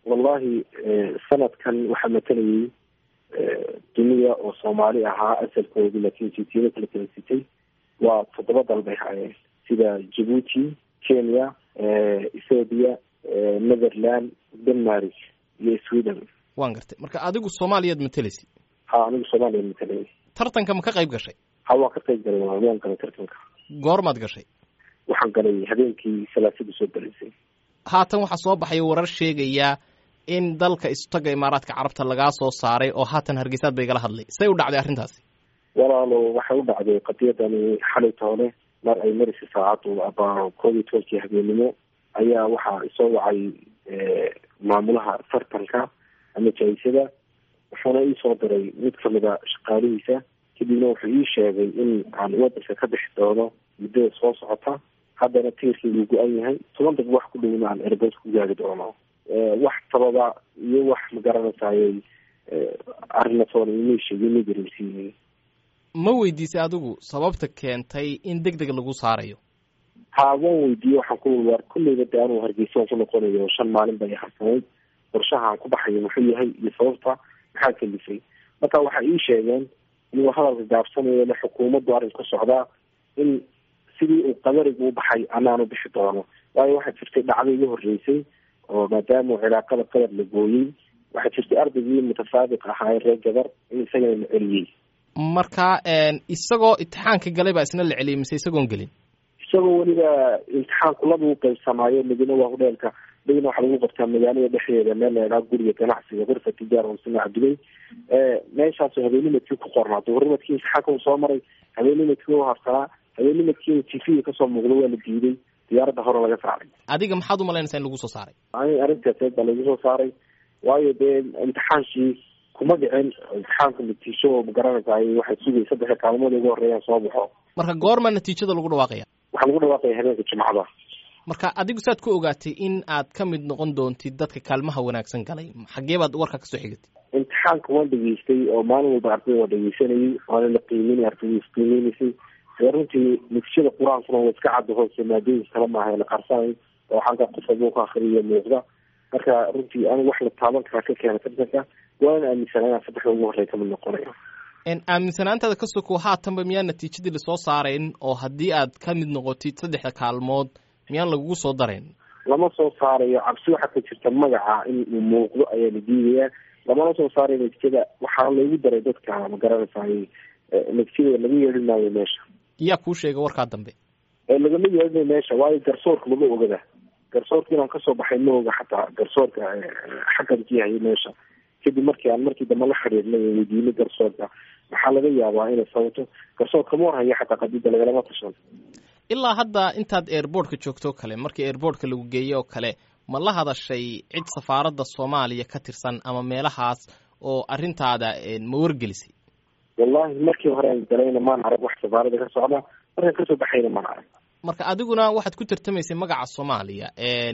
wallahi sanadkan waxaa matalayay duniya oo soomaali ahaa asalkoodu laakiin jinsiyado kala kala sitay waa toddoba dal bay haayeen sida jabuuti kenya ethoobia netherland denmark iyo sweden waan gartay marka adigu soomaaliyaad mateleysa ha anigu soomaaliya matalayay tartanka ma ka qayb gashay ha waan ka qayb galay waan galay tartanka goormaad gashay waxaan galay habeenkii salaasada soo galaysay haatan waxaa soo baxaya warar sheegaya in dalka istaga imaaraadka carabta lagaa soo saaray oo haatan hargeysaad bay igala hadlay say u dhacday arrintaasi walaalo waxay u dhacday qadiyadani xalay toole mar ay marisa saacadu abaa koob iyo tobankii habeenimo ayaa waxaa isoo wacay maamulaha tartanka ama jaisada wuxuuna iisoo diray mid kamida shaqaalihiisa kadibna wuxuu ii sheegay in aan wadanka ka bixi doono muddada soo socota haddana tiirkii uu go-an yahay toban dab wax ku dhowna aan airboort ku gaari doono wax sababa iyo wax magaranaysaayay arrinatoona imay sheegin ma dareensiiyey ma weydiisay adigu sababta keentay in deg deg lagu saarayo ha waan weydiiyey waxaan ku waar kulleyba de anuu hargeysa ku noqonayo shan maalin bay harsanayd qorshahaan ku baxayo muxuu yahay iyo sababta maxaa kalifay marka waxay ii sheegeen inuu hadalka gaabsanayo le xukuumaddu arrin ku socdaa in sidii uu qadarigu u baxay anaanu bixi doono waayo waxaa jirtay dhacdo iga horreysay oo maadaama cilaaqada qadar la gooyey waxaa jirtay ardaygii mutasaadiq ahaa ee reer gabar in isagana la celiyey marka isagoo imtixaanka galay baa isna la celiyey mise isagoon gelin isagoo weliba imtixaanku laba u qaybsamaayo midna waa hudheelka midna waxaa lagu qabtaa magaalada dhexdeeda meel la idhaha guriga ganacsiga gurfa tijaara hosina cabdiley meeshaasoo habeenimadkii ku qornaa duhurimadkii imtixaanka uu soo maray habeenimadkii u harsanaa habeenimadkii tv kasoo muuqda waa la diiday diyaaradda hore laga saaray adiga maxaad umalaynaysaa in lagu soo saaray arrintaas baa lagu soo saaray waayo dee imtixaankii kuma dhicin imtixaanka natiijo oo magaranaysaay waxay sugay saddexa kaalmood ugu horreeyaan soo baxo marka goorma natiijada lagu dhawaaqaya waxaa lagu dhawaaqaya habeenka jimcada marka adigu saad ku ogaatay in aad ka mid noqon doontid dadka kaalmaha wanaagsan galay xagee baad warka kasoo xigatay imtixaanka waan dhegeystay oo maalin walba ardayda waa dhegeysanayay waana la qiimeynay ardayda isqiimeynaysay ee runtii natiijada qur-aankuna waa iska cadda hoose maadooyinka kale maaha la qarsanay oo xagga qofka buu ka akhriyo muuqda marka runtii anigu wax la taaban karaa ka keena tartanka waana aaminsanaa inaan saddexda ugu horreya kamid noqonayo aaminsanaantaada ka sokow haatanba miyaan natiijadii lasoo saarayn oo haddii aad ka mid noqotid saddexda kaalmood miyaan lagugu soo darayn lama soo saarayo cabsi waxaa ka jirta magaca in uu muuqdo ayaa la diidayaa lamana soo saarayo natiijada waxaa loogu daray dadka ma garanaysaay natiijada laga yeerin maayo meesha yaa kuu sheega warkaa dambe lagama yeelinayo meesha waayo garsoorka lama ogada garsoorka inaan kasoo baxay ma oga xataa garsoorka xakankii hayay meesha kadib markii aan markii dambe la xiriirnay oo weydiinay garsoorka maxaa laga yaabaa inay sababto garsoorka ma warhaya xataa qadida lagalama tashan ilaa hadda intaad airboortka joogto o kale markii airboortka lagu geeyey oo kale ma la hadashay cid safaaradda soomaaliya ka tirsan ama meelahaas oo arrintaada ma wargelisay wallahi markii hore aan galayna maan arag wax safaarada ka socda markaan kasoo baxayna maan arag marka adiguna waxaad ku tartamaysay magaca soomaaliya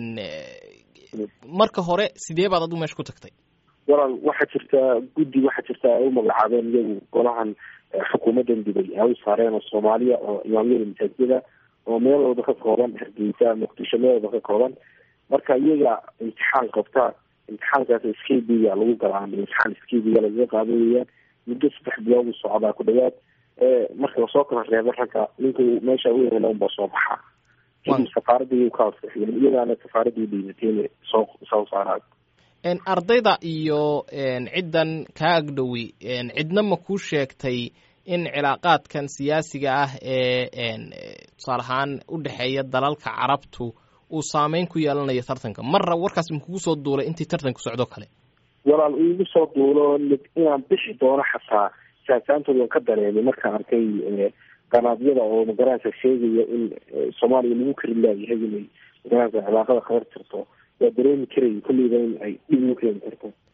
marka hore sidee baad adigu meesha ku tagtay walaal waxaa jirta guddi waxaa jirta ay u magacaabeen iyagu golahan xukuumaddan dibay ay u saareen oo soomaaliya oo imaamyada masaajida oo meel walba ka kooban hargeysa muqdisho meel walba ka kooban marka iyaga imtixaan qabta imtixaankaas skbiga lagu galaa imtixaan skbiga lagaga qaada weyaan muddo saddex bilood u socdaa ku dhawaad marka lasoo kala reebo ragga ninku meesha u hela unba soo baxa kadib safaaradii ka ansixiyeen iyagaana safaaradii dhiibateen soo soo saaraan ardayda iyo ciddan kaa agdhowi cidna ma kuu sheegtay in cilaaqaadkan siyaasiga ah ee tusaale ahaan u dhexeeya dalalka carabtu uu saameyn ku yeelanayo tartanka marra warkaas makugu soo duulay intii tartanku socdo kale walaal iigu soo duulo inaan bixi doono xataa saasaantood waan ka dareemay markaan arkay qanaadyada oo magaranaysa sheegaya in soomaaliya lagu kari laayahay inay magaranaysa cilaaqada khabar jirto waa dareemi karaya kulleyba in ay dhib ugu keeni karto